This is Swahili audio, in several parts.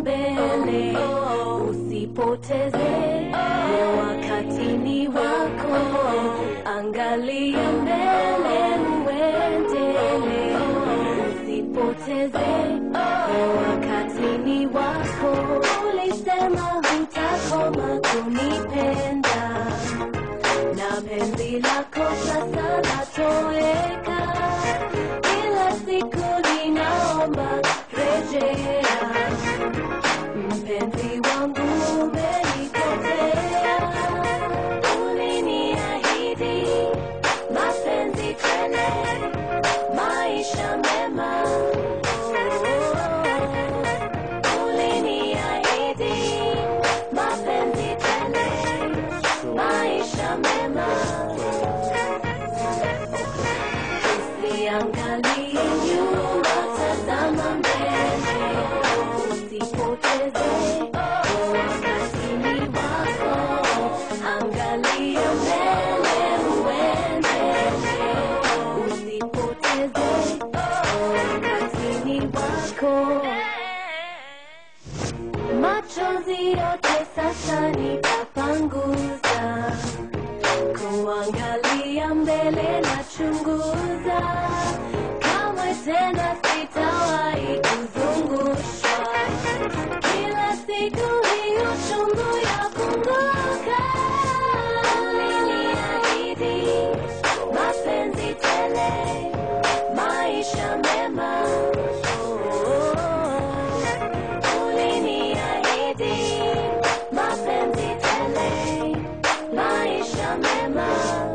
mbele, usipoteze ni wakati ni wako, angalia mbele uendele, usipoteze ni wakati ni wako. Ulisema hutakoma kunipenda na penzi lako sasa latoweka, kila siku ninaomba rejea, mpenzi wangu umenipotea, uliniahidi mapenzi tele, maisha mema uliniahidi mapenzi tele, maisha mema Usiangalie nyuma, tazama mbele, usipoteze wakati ni wako. Angalia mbele, uendele, usipoteze wakati ni wako. Machozi yote sasa nitapanguza kuangalia mbele na chunguza, kamwe tena sitawahi kuzungushwa. Kila siku hii uchungu yapunguka. Uliniahidi mapenzi tele, maisha mema. Uliniahidi mapenzi tele, maisha mema.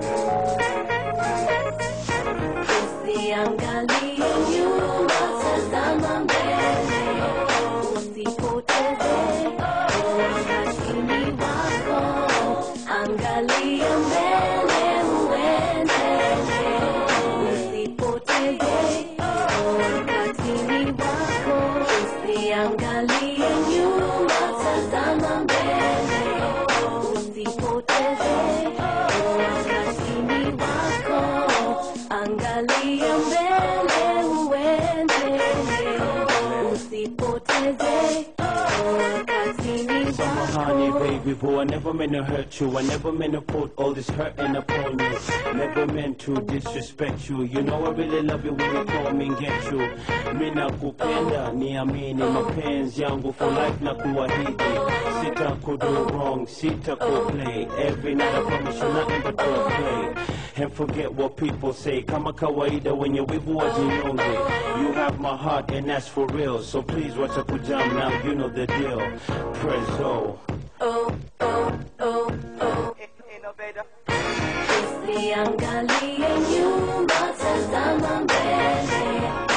Usiangalie nyuma, tazama mbele, usipoteze wakati ni wako. Angalia mbele, uendele, usipoteze wakati ni wako. Usiangalie nyuma, tazama mbele, usipoteze wakati ni wako. Angalia mbele uendele, usipoteze wakati ni Honey, wako. baby boo, I never meant to hurt you. I never meant to put all this hurting upon you. Never meant to disrespect you. You know I really love you when you call me and get you. Mina kupenda, niamini mapenzi yangu for life na kuahidi. Sita kudo wrong, sita play. Every night I promise you nothing but to play. And forget what people say. Kama kawaida when you wivu wajinyonge. You have my heart and that's for real. So please watch a kujam now, you know the deal. Prezzo. Oh, oh, oh, oh. Usiangalie nyuma, tazama mbele,